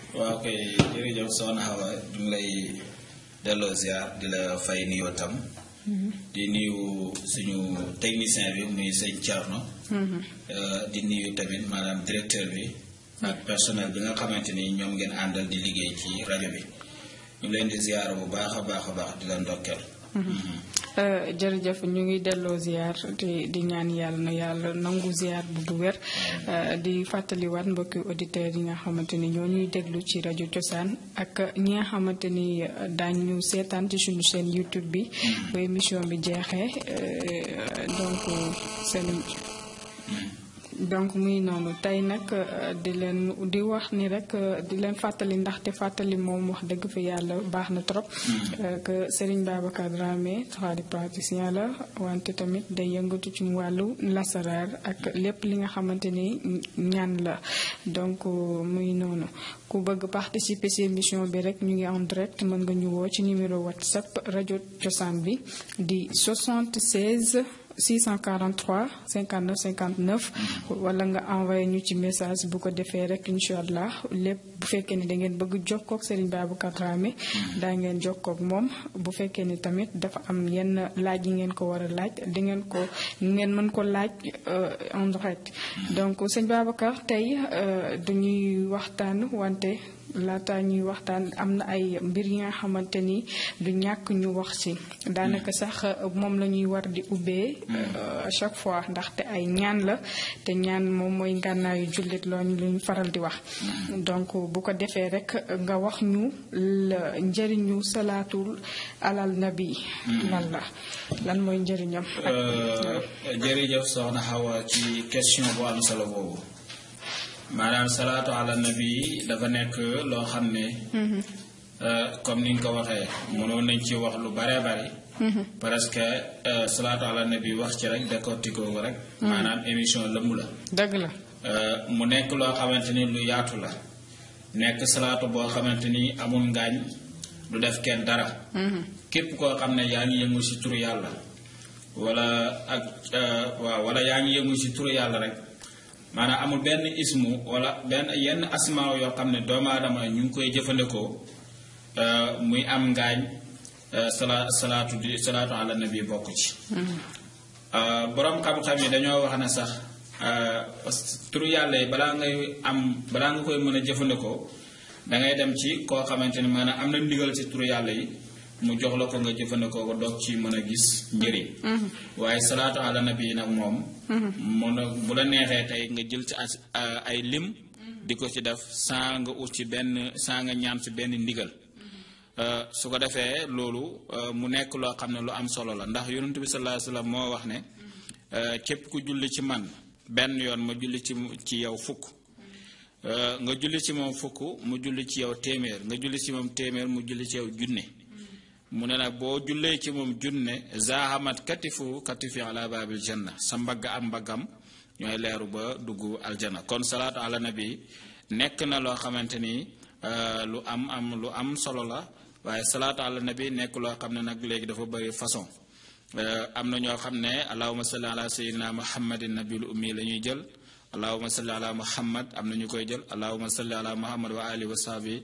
waaw kay jërëjëf soxna Awa ñu ngi lay delloo ziar di la fay nuyoo tam. di nuyu suñu technicien bi muy sëñ Thierno. di nuyu tamit maanaam directeur bi. ak personnel bi nga xamante ni ñoom ngeen àndal di liggéey ci rajo bi ñu leen di ziar bu baax a baax a baax di la ndokkeel. jërëjëf ñu ngi delloo ziar di di ñaan yàlla na yàlla nangu ziar bu bu wér di fàttaliwaat mbokki auditeurs yi nga xamante ni ñoo ñuy déglu ci rajo cosaan ak ñi nga xamante ni daañu seetaan ci suñu chaîne YouTube bi ba émission bi jeexee donc seen donc muy noonu tey nag di leen di wax ni rek di leen fàttali ndaxte fàttali moom wax dëgg fi yàlla baax na trop que Serigne Babacar Dramé tradipraticien la wante tamit day yëngatu ci wàllu lasaraar ak lépp li nga xamante ni ñaan la donc muy noonu ku bëgg participer ci émission bi rek ñu ngi en direct mën nga ñu woo ci numéro WhatsApp rajo cosaan bi di 76 643 59 59 wala nga envoyé ñu ci message bu ko defee rek incha allah lépp bu fekkee ni da ngeen bëgg jokkoo ak Serigne Babacar Dramé daa ngeen jokkoo ak moom bu fekkee ni tamit dafa am yenn laaj yi ngeen ko war a laaj di ngeen ko ngeen mën ko laaj en direct donc sëñ Babacar tey duñuy waxtaan wante laata ñuy waxtaan am na ay mbir yi nga xamante ni du ñàkk ñu wax ci daanaka sax moom la ñuy war di ubbee à chaque fois ndaxte ay ñaan la te ñaan moom mooy ngànnaayu jullit looñu lu ñu faral di wax donc bu ko defee rek nga wax ñu la njëriñu salaatul alal nabi lan la lan mooy njëriñam jërëjëf soxna Awa ci question bu am solo boobu maanaam salaatu ala nabi dafa nekk loo xam ne comme ni nga ko waxee mënoon nañ ci wax lu bare bari parce que salaatu ala nabi wax ci rek décortiquer ko rek maanaam émission lëmb la dëgg la mu nekk loo xamante ni lu yaatu la nekk salaatu boo xamante ni amul ngaañ du def kenn dara képp koo xam ne yaa ngi yëngu ci turu yàlla wala ak waaw wala yaa ngi yëngu ci turu yàlla rek maanaam amul benn ismu wala benn yenn asmaaw yoo xam ne doomu aadama ñu ngi koy jëfandikoo muy am ngaañ sala salaatu di salaatu ala nabi bokk ci boroom xam-xam yi dañoo wax ne sax turu yàlla yi balaa ngay am balaa nga koy mën a jëfandikoo dangay dem ci koo xamante ni maanaam am na ndigal ci turu yàlla yi mu jox la ko nga jëfandikoo ko doog ci mën a gis njëriñ waaye salaatu ala nabi yi nag moom mun a bu la neexee tey nga jël ci ay lim di ko ci def saa nga ut ci benn saa nga ñaan ci benn ndigal su ko defee loolu mu nekk loo xam ne lu am solo la ndax yonent bi sallallahu alayhi wasallam moo wax ne képp ku julli ci man benn yoon ma julli ci ci yow fukk nga julli ci moom fukk mu julli ci yow téeméer nga julli ci moom téeméer mu julli ci yow junne mu ne nag boo jullee ci moom junne zahamat katifu katifi ala babil janna sa mbagg am mbaggam ñooy leeru ba dugg aljana kon salaatu ala nabi nekk na loo xamante ni lu am am lu am solo la waaye salaatu ala nabi nekk loo xam ne nag léegi dafa bëri façon am na ñoo xam ne allahuma salli ala sayyidina muhammadin nabil ummi la ñuy jël allahuma salli ala muhammad am na ñu koy jël allahuma salli ala muhammad wa ali wa sahbi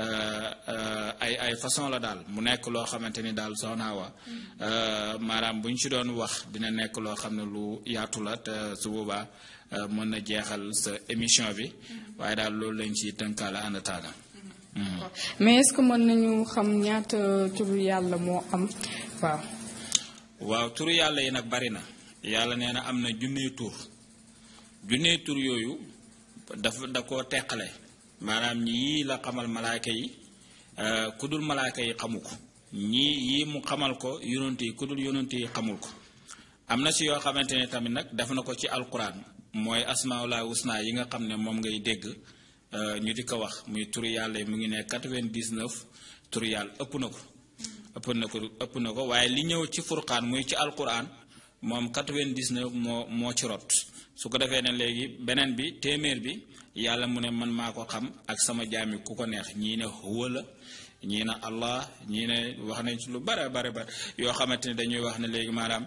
ay ay façon la daal mu nekk loo xamante ni daal soxna wa maanaam bu ñu ci doon wax dina nekk loo xam ne lu yaatu la te su boobaa mën na jeexal sa émission bi waaye daal loolu lañ ci tënkaale ànd taala mais est-ce que mën nañu xam ñaata turu yàlla moo am waaw. waaw turu yàlla yi nag bari na yàlla nee na am na junnee tur junnee tur yooyu dafa da koo teqale maanaam yii la xamal malaaka yi ku dul malaaka yi xamu ko ñii yii mu xamal ko yonent yi ku dul yonent yi xamul ko am na si yoo xamante ne tamit nag def na ko ci alquran mooy asmaullah husna yi nga xam ne moom ngay dégg ñu di ko wax muy turu yàlla yi mu ngi ne 99 turu yàlla ëpp na ko ëpp na ko ëpp na ko waaye li ñëw ci furqaan muy ci alquran moom 99 moo moo ci rot su ko defee ne léegi beneen bi téeméer bi yàlla mu ne man maa ko xam ak sama jaami ku ko neex ñii ne huwa la ñii ne allah ñii ne wax nañ ci lu bare bare bare yoo xamante ne dañuy wax ne léegi maanaam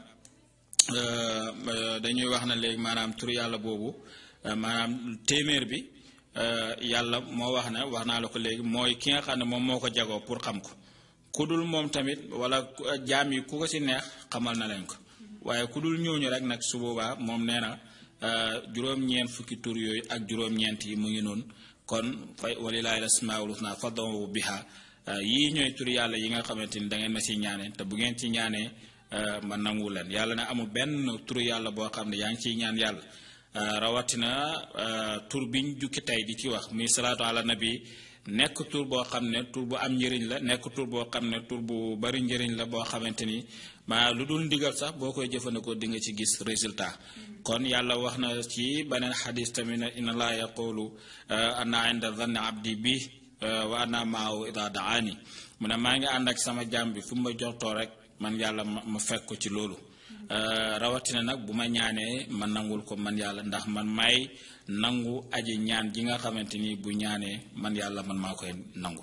dañuy wax ne léegi maanaam tur yàlla boobu maanaam téeméer bi yàlla moo wax ne wax naa la ko léegi mooy ki nga xam ne moom moo ko jagoo pour xam ko ku dul moom tamit wala jaam yi ku ko ci neex xamal na leen ko waaye ku dul ñooñu rek nag su boobaa moom nee na juróom-ñeent fukki tur yooyu ak juróom-ñeent yi mu ngi noonu kon fay walilaahi lasmaul husna fad'uhu biha yii ñooy tur yàlla yi nga xamante ni da ngeen ma ci ñaanee te bu ngeen ci ñaanee ma nangu leen yàlla ne amul benn tur yàlla boo xam ne yaa ngi ciy ñaan yàlla rawatina tur biñ jukki tey di ci wax muy salaatu ala nabi nekk tur boo xam ne tur bu am njëriñ la nekk tur boo xam ne tur bu bari njëriñ la boo xamante ni maa lu dul ndigal sax boo koy jëfandikoo di nga ci gis résultat kon yàlla wax na ci beneen xadis tamit ne inna laa yaqulu ana inda zanni abdi bi wa ana maahu ida daani mu ne maa ngi ànd ak sama jàmm bi fu mu ma joxtoo rek man yàlla ma fekk ko ci loolu rawatina nag bu ma ñaanee ma nangul ko man yàlla ndax man may nangu aji ñaan ji nga xamante ni bu ñaanee man yàlla man maa koy nangu.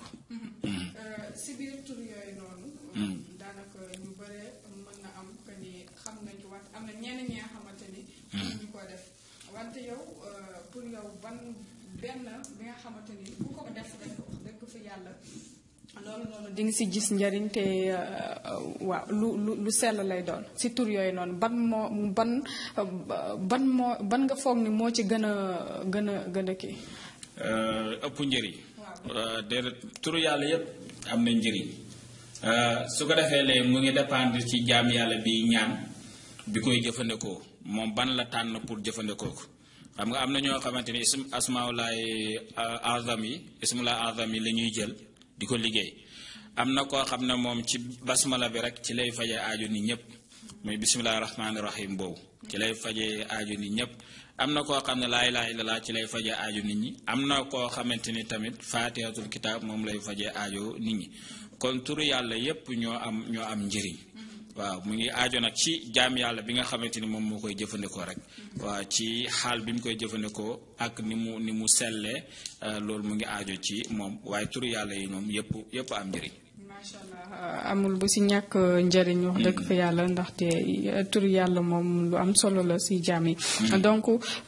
si biir tur yooyu noonu. daanaka ñu bare mën na am que ni xam nañ ko wante am na ñenn ñi nga xamante ni. ñu ko def wante yow pour yow ban benn bi nga xamante ni ku ko def rek wax dëgg fa yàlla. loolu noonu di nga si gis njëriñ te waaw lu lu lu sell lay doon si tur yooyu noonu ban moo ban ban moo ban nga foog ni moo ci gën a gën a gën a kii. ëpp njëriñ. déedéet turu yàlla yépp am na njëriñ su ko defee léegi mu ngi dépendre ci jaam yàlla bi ñaan bi koy jëfandikoo moom ban la tànn pour jëfandikoo ko xam nga am na ñoo xamante ni ism asmaulaay azam yi ismulaay azam yi la ñuy jël. di ko liggéey am na koo xam ne moom ci basmala bi rek ci lay faje aaju nit ñëpp muy bisimilah rahmaani rahim boobu ci lay faje aaju nit ñëpp am na koo xam ne laa ilaaha illallaah ci lay faje aaju nit ñi am na koo xamante ni tamit faatihatul kitaab moom lay faje aaju nit ñi kon turu yàlla yépp ñoo am ñoo am njëriñ waaw mu ngi aajo nag ci jaam yàlla bi nga xamante ni moom moo koy jëfandikoo rek waaw ci xaal bi mu koy jëfandikoo ak ni mu ni mu sellee loolu mu ngi aajo ci moom waaye turu yàlla yi ñoom yëpp yëpp am njëriñ. macha allah amul bu si ñàkk njëriñ wax dëgg fa yàlla ndaxte turu yàlla moom lu am solo la si jaam yi. donc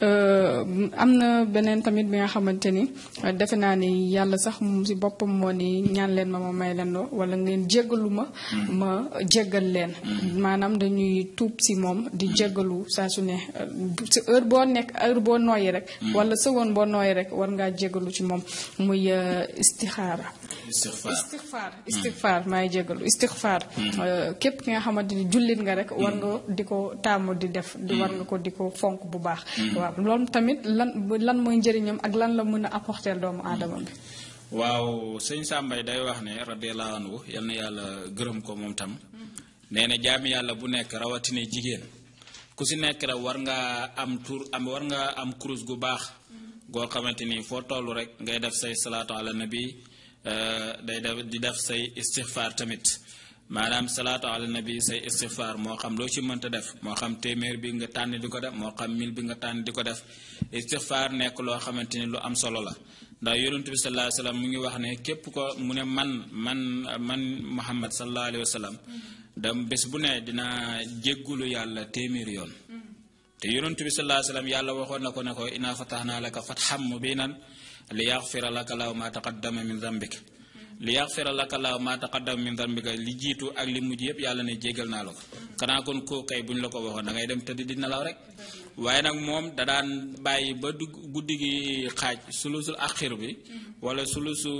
am na beneen tamit bi nga xamante ni defe naa ni yàlla sax moom si boppam moo ni ñaan leen ma ma may leen loo wala ngeen jéggalu ma. ma jéggal leen. maanaam dañuy tuub si moom di jéggalu saa su ne si heure boo nekk heure boo nooyi rek. wala seconde boo nooyi rek war ngaa jéggalu ci moom muy istixaara. istixfaar istixfaar istixfaar maay jégalu istixfaar képp ki nga xamante ni jullit nga rek war nga di ko taamu di def di war nga ko di ko fonk bu baax waaw loolu tamit lan lan mooy njëriñam ak lan la mën a apporter doomu aadama bi waaw sëñ Sàmbay day wax ne radiyallahu anhu yal na yàlla gërëm ko moom tam nee na jaami yàlla bu nekk rawatina jigéen ku si nekk rek war nga am tur am war nga am kurus gu baax goo xamante ni foo toll rek ngay def say salaatu ala nabi day def di def say istixfaar tamit maanaam salaatu ala nabi say istixfaar moo xam loo ci mënta def moo xam téeméer bi nga tànn di ko def moo xam mil bi nga tànn di ko def istixfaar nekk loo xamante ni lu am solo la ndax yonent bi sallallahu alayhi wa sallam mu ngi wax ne képp ko mu ne man man man Muhammad sallallahu alayhi wa sallam dam bés bu ne dina jéggulu yàlla téeméeri yoon te yonent bi sallallahu alayhi wa sallam yàlla waxoon na ko ne ko inaa fatahnaa laka fathan mubiinan li yaxfira laka laahu ma taqaddama min dambik li yaxfira laka laahu ma taqaddama min dambika li jiitu ak li mujj yëpp yàlla ne jéggal naa la ko xanaa kon koo kay buñ la ko waxoon da ngay dem tëdd di nelaw rek waaye nag moom da daan bàyyi ba dugg guddi gi xaaj sulusul axir bi wala sulusu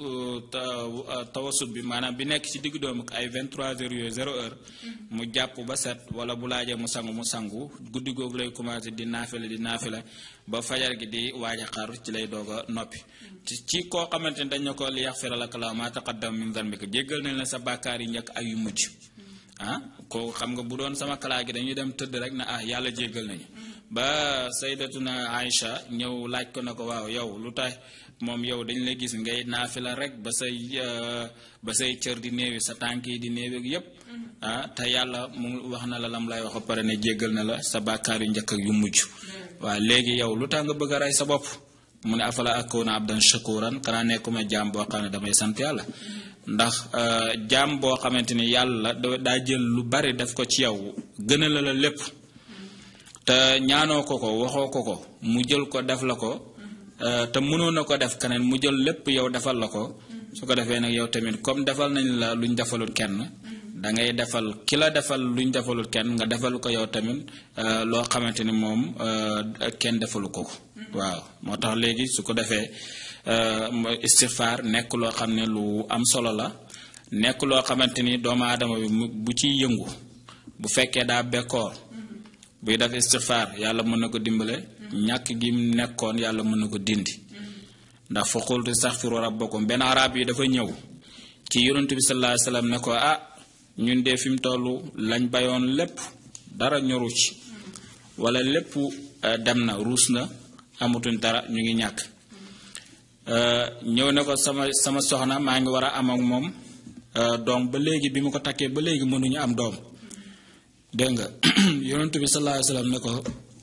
tawasut bi maanaam bi nekk ci diggu doomu ay 23 heures yooyu 0 heure mu jàpp ba set wala bu laajee mu sangu mu sangu guddi googu lay commencé di naafile di naafile ba fajar gi di waaj a xaar ci lay doog a noppi ci koo xamante ni dañ na ko li yaxfira laka laahu maa taqaddama min zanbika jéggal nañ la sa bàkkaar yi njëkk ak yu mujj ah ko xam nga bu doon sama kalaa gi dañuy dem tëdd rek na ah yàlla jéggal nañu ba saydatuna Aïcha ñëw laaj ko na ko waaw yow lu tax moom yow dañ lay gis ngay naafila rek ba say ba say cër di néewi sa tànk yi di néewi yépp ah te yàlla mu wax na la lam lay wax ba pare ne jéggal na la sa bàkkaar yu njëkk ak yu mujj waaw léegi yow lu tax nga bëgg a rey sa bopp mu ne afala akuna abdan shakuran xanaa nekkuma jaam boo xam ne damay sant yàlla ndax jaam boo xamante ni yàlla daa jël lu bari def ko ci yow gën a la la lépp te ñaanoo ko ko waxoo ko ko mu jël ko def la ko te mënoon na ko def keneen mu jël lépp yow defal la ko su ko defee nag yow tamit comme defal nañ la luñ defalul kenn da ngay defal ki la defal luñ defalul kenn nga defal ko yow tamit loo xamante ni moom kenn defalu ko ko waaw moo tax léegi su ko defee istighfar nekk loo xam ne lu am solo la nekk loo xamante ni doomu aadama bi bu ciy yëngu bu fekkee daa bekkoor buy def istighfar yàlla mën na ko dimbale ñàkk gi mu nekkoon yàlla mën na ko dindi ndax fa qultu istaghfiru rabbakum benn arab yi dafa ñëw ci yonent bi sallallahu alayhi wasallam ne ko ah ñun de fi mu toll lañ bayoon lépp dara ñoru ci wala lépp dem na ruus na amatuñ dara ñu ngi ñàkk ñëw ne ko sama sama soxna maa ngi war a am ak moom doom ba léegi bi mu ko takkee ba léegi mënuñu am doom dégg nga yonent bi sallallahu alayhi wasallam ne ko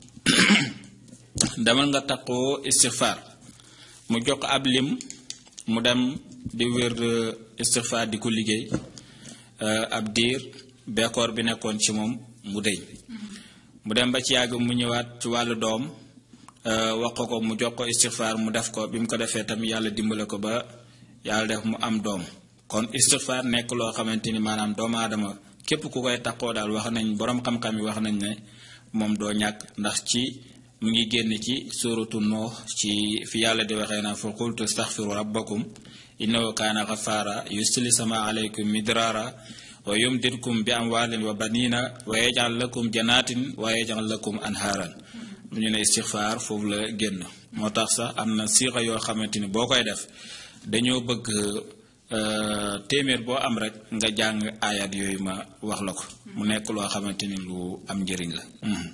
demal nga takkoo istighfar mu jox ab lim mu dem di wér istighfar di ko liggéey ab diir bekkoor bi nekkoon ci moom mu dëñ mu dem ba ci yàgg mu ñëwaat ci wàllu doom wax ko ko mu jox ko istighfar mu def ko bi mu ko defee tamit yàlla dimbale ko ba yàlla def mu am doom kon istighfar nekk loo xamante ni maanaam doomu aadama képp ku koy takkoo daal wax nañ boroom xam-xam yi wax nañ ne moom doo ñàkk ndax ci mu ngi génn ci suratu Nuux ci fi yàlla di waxee naa fa qultu astaghfiru rabbakum innahu kaana ghafaara yusli sama alaykum midraara wa yumdidkum bi amwaalin wa banina wa yaj'al lakum janaatin wa yaj'al lakum anhaaran lu ñu ne istighfar foofu la génn moo tax sax am na siixa yoo xamante ni boo koy def dañoo bëgg téeméer boo am rek nga jàng ayat yooyu ma wax la ko mu nekk loo xamante ni lu am njëriñ la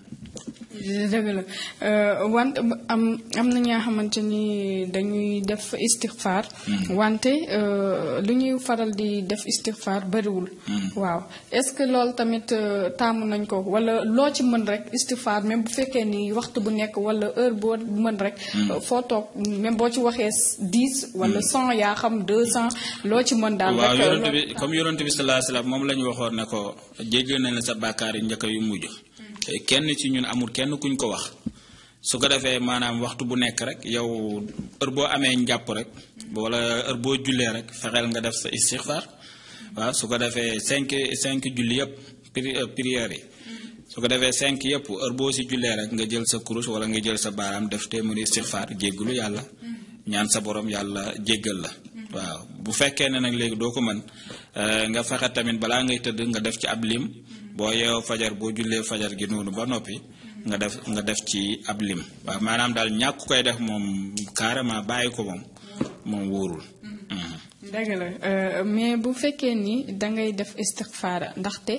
dëgg la wante am am na ñaa xamante ni dañuy def istixfaar wante lu ñuy faral di def istixfaar bariwul waaw est-ce que loolu tamit taamu nañ ko wala loo ci mën rek istixfaar même bu fekkee ni waxtu bu nekk wala heure boo mën rek foo toog même boo ci waxee dix wala cent yaa xam deux cent loo ci mën daal waaw yonent bi comme yonent bi sallallahu alayhi wasallam moom la ñu waxoon ne ko jéggal nañ la sa bàkkaar yi njëkk yu mujj kenn ci ñun amul kenn kuñ ko wax su ko defee maanaam waxtu bu nekk rek yow heure boo amee njàpp rek wala heure boo jullee rek fexeel nga def sa istixfar waaw su ko defee cinq cinq julli yëpp prières yi su ko defee cinq yëpp heure boo si jullee rek nga jël sa kurus wala nga jël sa baaraam def téeméeri istixfar jéggalu yàlla ñaan sa borom yàlla jéggal la waaw bu fekkee ne nag léegi doo ko mën nga fexe tamit balaa ngay tëdd nga def ci ab lim boo yeewoo fajar boo jullee fajar gi noonu ba noppi nga def nga def ci ab lim waaw maanaam daal ñàkk koy def moom carrément bàyyi ko moom moom wóorul. dëgg la mais bu fekkee ni dangay def istixfaara ndaxte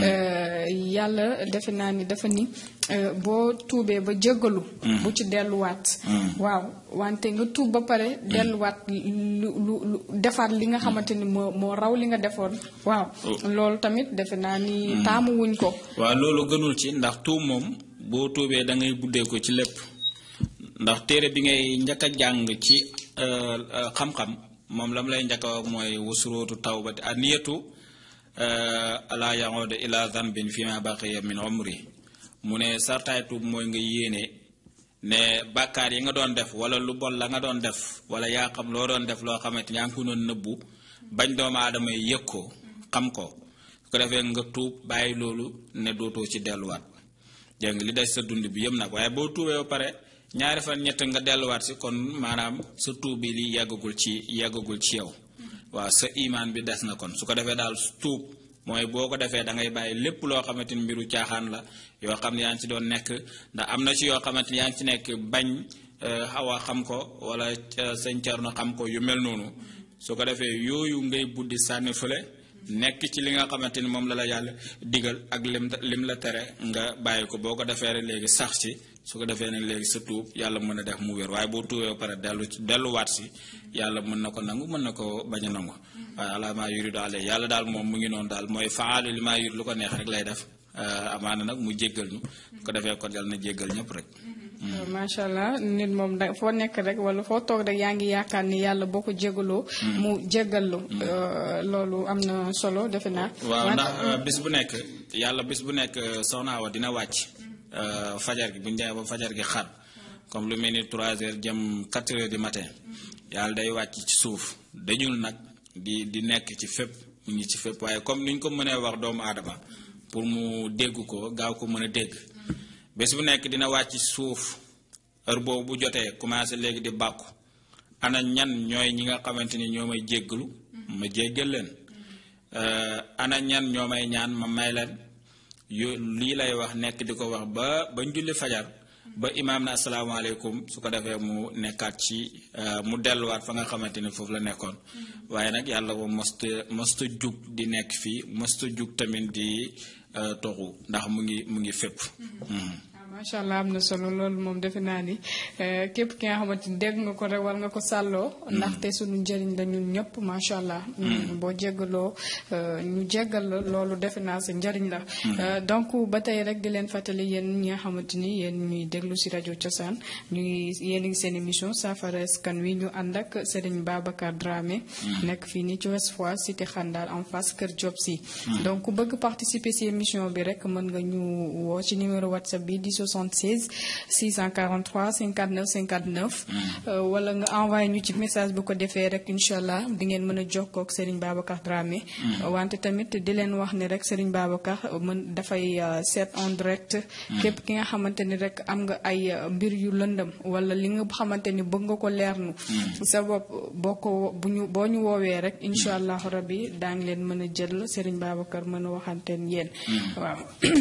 yàlla defe naa ni dafa ni boo tuubee ba jéggalu bu ci delluwaat waaw wante nga tuub ba pare delluwaat lu lu lu defaat li nga xamante ni moo moo raw li nga defoon waaw loolu tamit defe naa ni taamu wuñ ko waaw loolu gënul ci ndax tuub moom boo tuubee da ngay buddee ko ci lépp ndax téere bi ngay njëkk a jàng ci xam-xam moom lam lay njëkk a wax mooy wasuróotu tawbati aniyatu ala yahuda ila zanbin fi ma baqiya min umri mu ne sartaay tuub mooy nga yéene ne bàkkaar yi nga doon def wala lu bon la nga doon def wala yaa xam loo doon def loo xamante ni yaa ngi ko doon nëbbu bañ doomu aadama yi yëg ko xam ko su ko defee nga tuub bàyyi loolu ne dootoo ci delluwaat dégg nga li des sa dund bi yëpp nag waaye boo tuubee ba pare ñaari fan ñett nga delluwaat si kon maanaam sa tuub bi li yeggagul ci yeggagul ci yow waaw sa imaan bi des na kon su ko defee daal tuub mooy boo ko defee da ngay bàyyi lépp loo xamante ni mbiru caaxaan la yoo xam ne yaa ngi ci doon nekk ndax am na ci yoo xamante ni yaa ngi ci nekk bañ xaw a xam ko wala sëñ Thierno xam ko yu mel noonu su ko defee yooyu ngay buddi sànni fële nekk ci li nga xamante ni moom la la yàlla digal ak lim lim la tere nga bàyyi ko boo ko defee rek léegi sax ci su ko defee nag léegi sa tuub yàlla mën a def mu wér waaye boo tuubee ba pare dellu delluwaat si yàlla mën na ko nangu mën na ko bañ a nangu waaye ala maa yuridu ale yàlla daal moom mu ngi noonu daal mooy faalu li maa yurid lu ko neex rek lay def amaana nag mu jéggal ñu ko defee kon yàlla na jéggal ñëpp rek macha allah nit moom da foo nekk rek wala foo toog rek yaa ngi yaakaar ni yàlla boo ko jégaloo mu jégallu loolu am na solo defe naa waaw ndax bis bu nekk yàlla bis bu nekk soxna Awa dina wàcc fajar gi bu ñu demee ba fajar gi xaat comme lu mel ni trois heures jëm quatre heures du matin yàlla day wàcc ci suuf dañul nag di di nekk ci fépp mu ngi ci fépp waaye comme ni ñu ko mënee wax doomu aadama pour mu dégg ko gaaw ko mën a dégg bés bu nekk dina wàcc suuf heure boobu bu jotee commencé léegi di bàkku ana ñan ñooy ñi nga xamante ni ñoo may jéggalu ma jéggal leen ana ñan ñoo may ñaan ma may leen yo lii lay wax nekk di ko wax ba ba njulli fajar ba imaam na asalaamaaleykum su ko defee mu nekkaat ci mu delluwaat fa nga xamante ni foofu la nekkoon waaye nag yàlla moom mosta mosta jug di nekk fii mosta jug tamit di toxu ndax mu ngi mu ngi fépp macha allah am na solo loolu moom defe naa ni képp ki nga xamante ni dégg nga ko rek war nga ko sàlloo ndaxte suñu njëriñ la ñun ñëpp macha allah boo jéggaloo ñu jéggal la loolu defe naa sa njëriñ la donc ba tey rek di leen fàttali yéen ñi nga xamante ni yéen ñuy déglu si rajo cosaan ñuy yéen ngi seen émission saafara askan wi ñu ànd ak Serigne Babacar Dramé nekk fii nii ci Ouest Foire cité Xandal en face Kër Diop si donc ku bëgg participer si émission bi rek mën nga ñu woo ci numéro whatsapp bi di 76 643 59 59 wala nga envoyé ñu ci message bu ko defee rek incha allah di ngeen mën a jokkoo ak Serigne Babacar Dramé wante tamit di leen wax ni rek Serigne Babacar mën dafay seet en direct képp ki nga xamante ni rek am nga ay mbir yu lëndëm wala li nga xamante ni bëgg nga ko leernu sa bopp boo ko bu ñu boo ñu woowee rek incha allah rabbi daa ngi leen mën a jël Serigne Babacar mën a waxanteen yéen waaw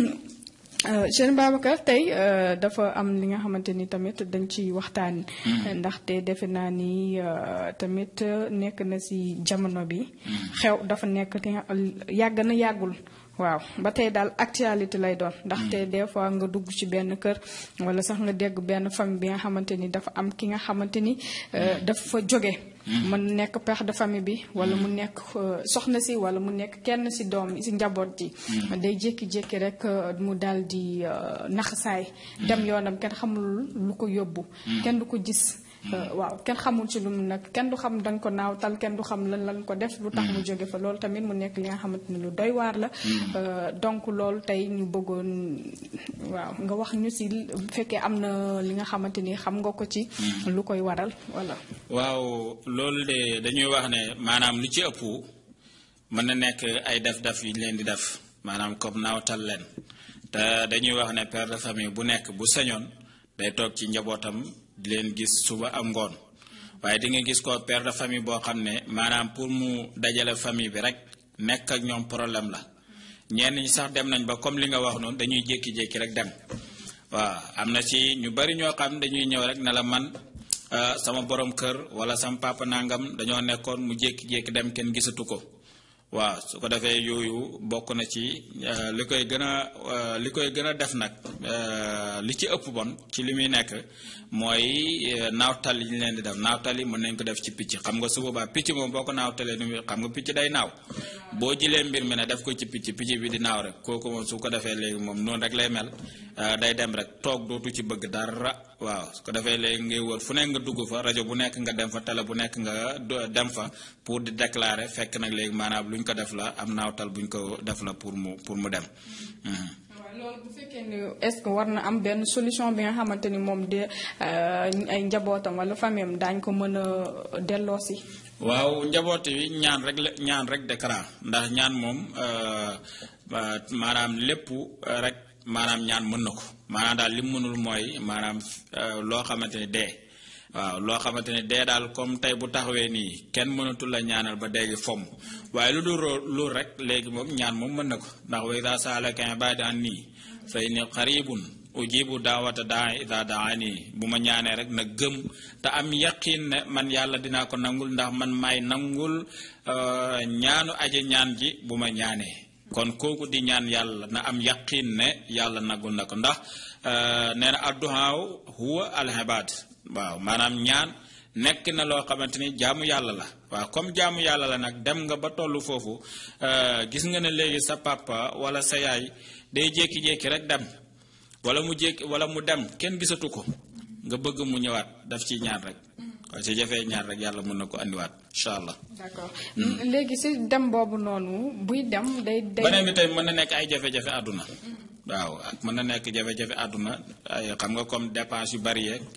Serigne Babacar tey dafa am li nga xamante ni tamit dañ ci waxtaan ndaxte defe naa ni tamit nekk na si jamono bi xew dafa nekk yàgg na yàggul waaw ba tey daal actualité lay doon ndaxte des fois nga dugg ci benn kër wala sax nga dégg benn famille bi nga xamante ni dafa am ki nga xamante ni dafa fa jóge mën nekk père de famille bi wala mu nekk soxna si wala mu nekk kenn si doom si njaboot ji day jékki-jékki rek mu daal di naxasaay dem yoonam kenn xamul lu ko yóbbu kenn du ko gis waaw kenn xamul ci lu mu nag kenn du xam dañ ko naawtal kenn du xam lan lan ko def lu tax mu jóge fa loolu tamit mu nekk li nga xamante ni lu doy waar la donc loolu tey ñu bëggoon waaw nga wax ñu si bu fekkee am na li nga xamante ni xam nga ko ci lu koy waral wala waaw loolu de dañuy wax ne maanaam lu ci ëpp mën na nekk ay def-def yu ñu leen di def maanaam comme naawtal leen te dañuy wax ne père de famille bu nekk bu sañoon day toog ci njabootam di leen gis suba am ngoon waaye di nga gis ko père de famille boo xam ne maanaam pour mu dajale famille bi rek nekk ak ñoom problème la ñenn ñi sax dem nañ ba comme li nga wax noonu dañuy jékki-jékki rek dem waaw am na ci ñu bari ñoo xam dañuy ñëw rek ne la man sama borom kër wala sama papa nangam dañoo nekkoon mu jékki-jékki dem kenn gisatu ko waaw su ko defee yooyu bokk na ci li koy gën a li koy gën a def nag li ci ëpp bon ci li muy nekk mooy naawtal yi ñu leen di def naawtal yi mën nañ ko def ci picc xam nga su boobaa picc moom boo ko naawtalee ni xam nga picc day naaw boo jilee mbir mi ne def ko ci picc picc bi di naaw rek kooku moom su ko defee léegi moom noonu rek lay mel day dem rek toog dootu ci bëgg dara waaw su ko defee léegi ngay wër fu nekk nga dugg fa rajo bu nekk nga dem fa télé bu nekk nga dem fa pour di déclarer fekk nag léegi maanaam lu ñu ko def la am naawtal bu ñu ko def la pour mu pour mu dem. loolu bu fekkee ni est-ce que war na am benn solution bi nga xamante ni moom de ay njabootam wala famille am daañ ko mën a delloosi. waaw njaboot yi ñaan rek la ñaan rek d'écran ndax ñaan moom maanaam lépp rek maanaam ñaan mën na ko maanaam daal li mu mënul mooy maanaam loo xamante ni dee. waaw loo xamante ne dee daal comme tey bu taxawee nii kenn mënatul la ñaanal ba dee gi fomm waaye lu dul loolu rek léegi moom ñaan moom mën na ko ndax wa ida saalaka ibaadi anni fa inni qaribun ujibu daawata daa ida daani bu ma ñaanee rek na gëm te am yaqin ne man yàlla dinaa ko nangul ndax man maay nangul ñaanu aji ñaan ji bu ma ñaanee kon kooku di ñaan yàlla na am yaqin ne yàlla nangul na ko ndax nee na adduhaaw huwa alhibaad waaw maanaam ñaan nekk na loo xamante ni jaamu yàlla la waaw comme jaamu yàlla la nag dem nga ba tollu foofu gis nga ne léegi sa papa wala sa yaay day jékki-jékki rek dem wala mu jékki wala mu dem kenn gisatu ko nga bëgg mu ñëwaat daf ci ñaan rek waaye su jafee ñaan rek yàlla mën na ko andiwaat incha allah. d'accord léegi si dem boobu noonu buy dem day. day beneen bi tey mën na nekk ay jafe-jafe àdduna. waaw ak mën na nekk jafe-jafe àdduna ay xam nga comme dépense yu bari yeeg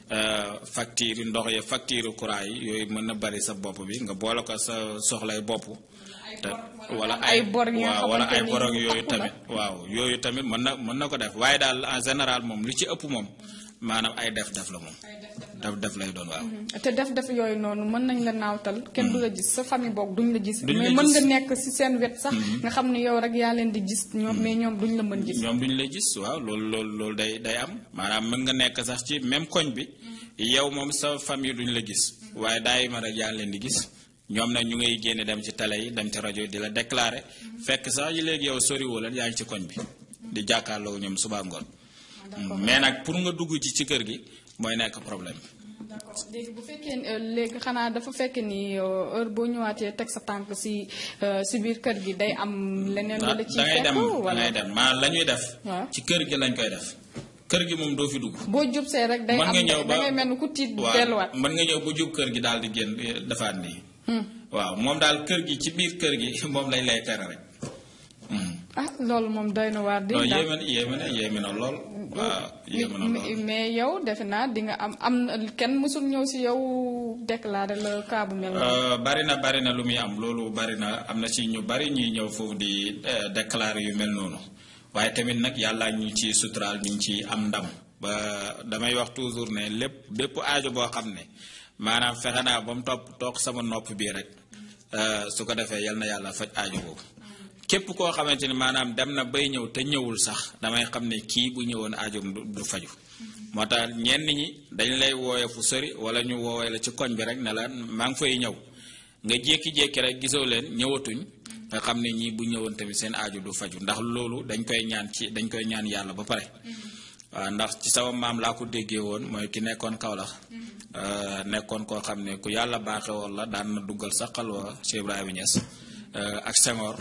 facture yi ndox ya facture courant yi yooyu mën na bari sa bopp bi nga boole ko sa soxlay bopp te wala ay bor yi nga waaw wala ay xamante ni bor ak yooyu takku na. tamit waaw yooyu tamit mën na mën na ko def waaye daal en général moom lu ci ëpp moom maanaam ay def def la moom def def lay doon waaw te def def yooyu noonu mën nañ la naawtal kenn du la gis sa famille boog duñ la gis Duñ la mais mën gis. nga nekk ci seen wet sax nga xam ne yow rek yaa leen di gis ñoom mais ñoom duñ la mën gis ñoom duñu lay gis waaw loolu loolu loolu day day am maanaam mën nga nekk sax ci même koñ bi yow moom sa famille duñu la gis waaye daay ma rek yaa ngi leen di gis ñoom nag ñu ngay génne dem ci télé yi dem ci rajo yi di la déclarer fekk sax yi léegi yow soriwoo leen yaa ngi ci koñ bi di jàkkaarloo ñoom suba ngoon mais nag pour nga dugg ci ci kër gi mooy nekk problème bi d'accord léegi bu fekkee ne, euh, léegi xanaa dafa fekk ni euh, heure boo ñëwaatee teg sa tànk ci euh, ci biir kër gi day am leneen da lu la ciy ngay fekk dem da wala ngay dem maanaam la ñuy def waaw. ci kër gi lañ koy def kër gi moom doo fi dugg boo jub see rek day mën am nga ñëw ba da ngay mel ni ku tiit waaw delluwaat mën nga ñëw ba jub kër gi daal di génn eh, defaat nii waaw moom daal kër gi ci biir kër gi moom lañ lay tere rek Hmm. ah loolu moom doy na waar di non daal. yéeme na yéeme na yéeme na lool waaw yéeme na mais lool mais yow defe naa di nga am am na kenn mësul ñëw ci yow déclarer la cas bu mel noonu. Euh, bari na bari na lu muy am loolu bari na am na ci ñu bari ñuy ñëw foofu di eh, déclarer yu mel noonu waaye tamit nag yàlla ñu ci suturaal ñu ci am ndam ba damay wax toujours ne lépp bépp aajo boo xam ne maanaam fexe naa ba mu topp toog sama nopp bii rek euh, su ko defee yal na yàlla faj aajo boobu képp koo xamante ni maanaam dem na bay ñëw te ñëwul sax damay xam ne kii bu ñëwoon aajoom du du faju moo tax ñenn ñi dañ lay wooye fu sori wala ñu woowee la ci koñ bi rek ne la maa ngi fay ñëw nga jékki-jékki rek gisoo leen ñëwatuñ nga xam ne ñii bu ñëwoon tamit seen aajo du faju ndax loolu dañ koy ñaan ci dañ koy ñaan yàlla ba pare waaw ndax ci sama maam laa ko déggee woon mooy ki nekkoon Kaolack euh, nekkoon koo xam ne ku yàlla baaxe woon la daan na duggal sa xalwa Cheikh Ibrahima Niass euh, ak Senghor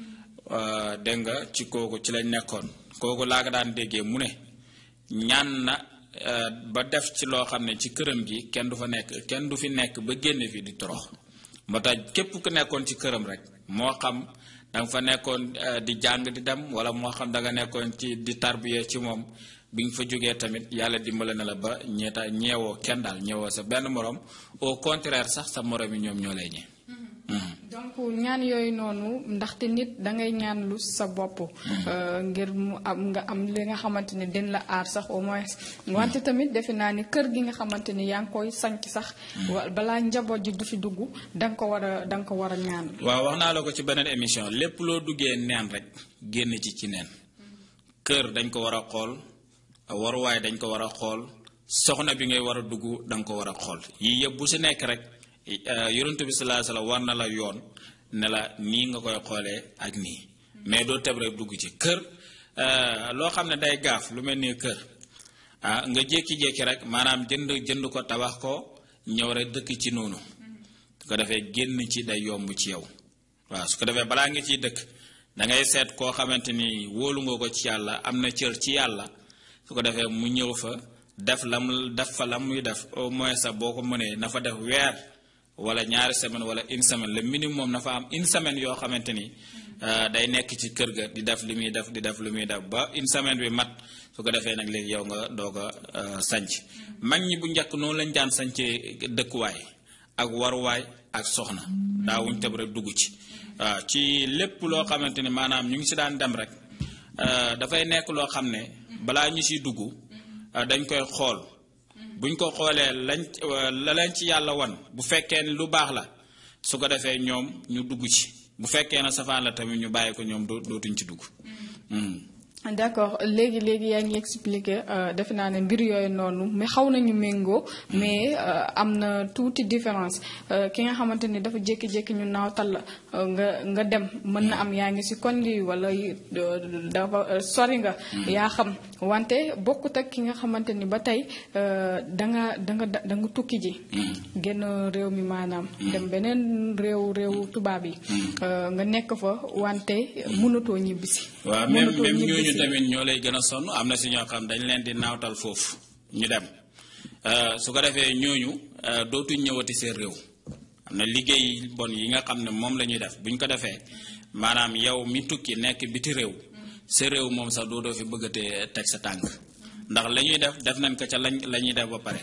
euh, dégg nga ci kooku ci lañ nekkoon kooku laa ko daan déggee mu ne ñaan na euh, ba def ci loo xam ne ci këram gi kenn du fa nekk kenn du fi nekk ba génne fi di torox moo tax képp ku nekkoon ci këram rek moo xam da nga fa nekkoon euh, di jàng di dem wala moo xam da nga nekkoon ci di tarbiye ci moom bi nga fa jógee tamit yàlla dimbale na la ba ñeeta ñeewoo kenn daal ñeewoo sa benn morom au contraire sax sa morom yi ñoom ñoo lay ñee donc ñaan yooyu noonu ndaxte nit da ngay ñaan lu sa bopp. euh, ngir mu am nga am li nga xamante ni din la aar sax au moins. wante tamit defe naa ni kër gi nga xamante ni yaa ngi koy sanc sax. wa- balaa njaboot ji du fi dugg da nga ko war a da nga ko war a ñaan. waaw wax naa la ko ci beneen émission lépp loo duggee neen rek génn ci ci neen kër dañ ko war a xool waruwaay dañ ko war a xool soxna bi ngay war a dugg da nga ko war a xool yii yëpp bu si nekk rek eh, yonent bi sallallahu alayhi wasallam war na la yoon ne la nii nga koy xoolee ak nii mais doo teb rek dugg ci kër eh, loo xam ne day gaaf lu mel ni kër ah nga jékki-jékki rek maanaam jënd jënd ko tabax ko ñëw rek dëkk ci noonu su ko defee génn ci day yomb ci yow waaw su ko defee balaa nga ciy dëkk da ngay seet koo xamante ni wóolu nga ko ci yàlla am na cër ci yàlla su ko defee mu ñëw fa def lam def fa la muy def au moins sax boo ko mënee na fa def weer wala ñaari semaine wala une semaine le minimum na fa am une semaine yoo xamante ni euh, day nekk ci kër ga di def li muy def di def li muy def ba une semaine bi mat su ko defee nag léegi yow nga doog a euh, sanc mag ñi bu njëkk noonu lañ daan sancee dëkkuwaay ak waruwaay ak soxna daawuñ tëb rek dugg ci waaw ci lépp loo xamante ni maanaam ñu ngi si daan dem rek euh, dafay nekk loo xam ne balaa ñu siy dugg euh, dañ koy xool buñ ko xoolee lañ euh, la leen ci yàlla wan bu fekkee ni lu baax la su ko defee ñoom ñu dugg ci bu fekkee na safaan la tamit ñu bàyyi ko ñoom doo dootuñ ci dugg Hmm. d'accord léegi léegi yaa ngi expliqué euh, defe naa ne mbir yooyu noonu mais xaw nañu méngoo mais euh, am na tuuti différence euh, ki nga xamante ni dafa jékki-jékki ñu naawtal la euh, nga nga dem mën na am yaa ngi ci koñ gi wala euh, dafa euh, sori nga. yaa xam wante bokkut ak ki nga xamante ni ba tey euh, da nga da nga da nga tukki ji. génn réew mi maanaam. dem beneen réew réew tubaab yi. euh, nga nekk fa wante mënatoo ñibbisi. waaw même mënatoo même ñooñu ñibbisi. tamit ñoo lay gën a sonn am na si ñoo xam dañ leen di naawtal foofu ñu dem Euh, su ko defee ñooñu euh, dootuñ ñëwati seen réew am na liggéey bon yi nga xam ne moom la ñuy def bu ñu ko defee maanaam yow mi tukki nekk biti réew sa réew moom sax doo doo fi bëggatee teg sa tànk ndax la ñuy def def nañ ko ca lañ la ñuy def ba pare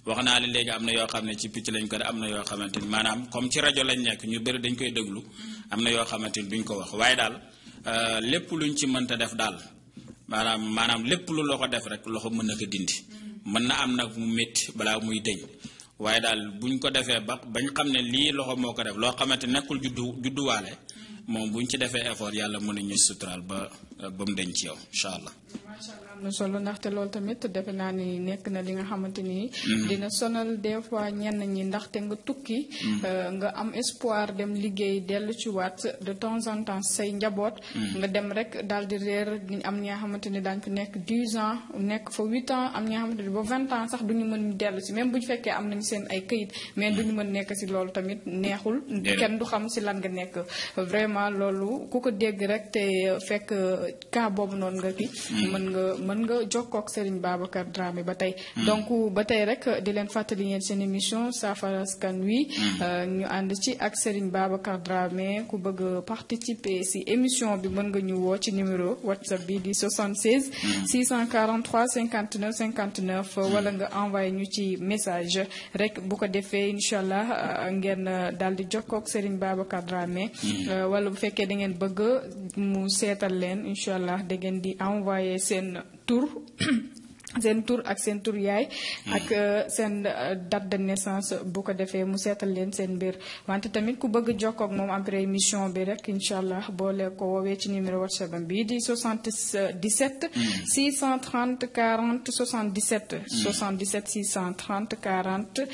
wax naa la léegi am na yoo xam ne ci picc lañ ko def am na yoo xamante ni maanaam comme ci rajo lañ nekk ñu bëri dañ koy déglu am na yoo xamante ni duñ ko wax waaye daal lépp luñ ci mënta def daal maanaam maanaam lépp lu loxo def rek loxo mën na ko dindi mën na am nag mu métti balaa muy dëñ waaye daal buñ ko defee ba bañ xam ne lii loxo moo ko def loo xamante nekkul juddu judduwaale moom buñ ci defee effort yàlla mën nañu suturaal ba ba mu deñ ci yow incha allah. macha allah am na solo ndaxte loolu tamit defe naa ni nekk na li nga xamante ni. dina sonal des fois ñenn ñi ndaxte nga tukki. nga am espoir dem liggéey dellu ci waat de temps en temps say njaboot. nga dem rek daal di réer am ñi nga xamante ni daañu fi nekk 10 ans nekk fa 8 ans am ñi nga xamante ni ba 20 ans sax duñu mën dellu si même bu ñu fekkee am nañu seen ay këyit mais duñu mën nekk si loolu tamit neexul. kenn du xam si lan nga nekk vraiment loolu ku ko dégg rek te fekk cas boobu noonu nga ki mën nga mën nga jokkoo ak Serigne Babacar Dramé ba tey. donc ba tey rek di leen fàttali ngeen seen émission saafara askan wi. ñu ànd ci ak Serigne Babacar Dramé ku bëgg participer si émission bi mën nga ñu woo ci numéro WhatsApp bi di 76. 643 59 59 wala nga envoyé ñu ci message rek bu ko defee incha allah ngeen daal di jokkoo ak Serigne Babacar Dramé. wala bu fekkee da ngeen bëgg mu seetal leen incha allah da ngeen di envoyé seen tur seen tur ak seen tur yaay ak seen date de naissance bu ko defee mu seetal leen seen mbir wante tamit ku bëgg jokkoo ak moom après émission bi rek incha allah boole ko woowee ci numéro whatsapp am bii di 77 630 40 77 77 630 40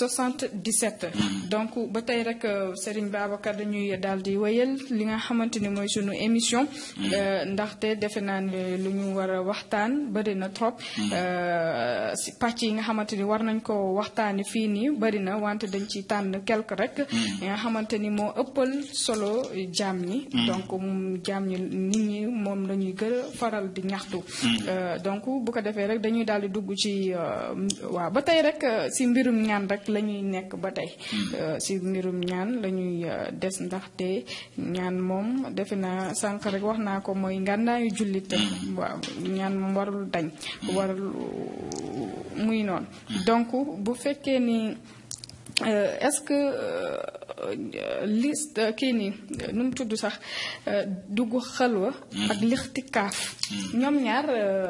77 donc ba tey rek Serigne Babacar dañuy daal di wéyal li nga xamante ni mooy sunu émission ndaxte defe naa ne lu ñu war a waxtaan bëri na trop si pàcc yi nga xamante ni war nañ ko waxtaani fii nii bari na wante dañ ci tànn quelque rek yi nga xamante ni moo ëppal solo jaam ñi donc jaam ñi nit ñi moom la ñuy gën a faral di ñaxtu donc bu ko defee rek dañuy daal di dugg ci waaw ba tey rek si mbirum ñaan rek la ñuy nekk ba tey si mbirum ñaan la ñuy des ndaxte ñaan moom defe naa sànq rek wax naa ko mooy ngànnaayu jullite waaw ñaan moom warul dañ warul muy noonu donc bu fekkee ni est-ce que liste kii nii nu mu tudd sax dugg xalwa ak lixtikaaf ñoom ñaar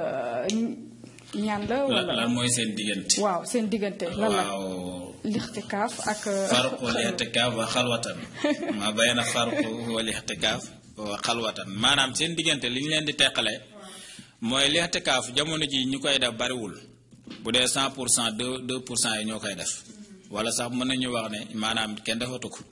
ñaan la wala lan mooy seen diggante waaw seen diggante lan la waaw lixtikaaf ak farqu lixtikaaf wa xalwatan ma bayna farqu wa lixtikaaf wa xalwatan maanaam seen diggante li ñu leen di teqale mooy lixtikaaf jamono ji ñu koy def bariwul bu dee cent pour cent deux deux pour cent yi ñoo koy def wala sax mën nañu wax ne maanaam kenn defatu ko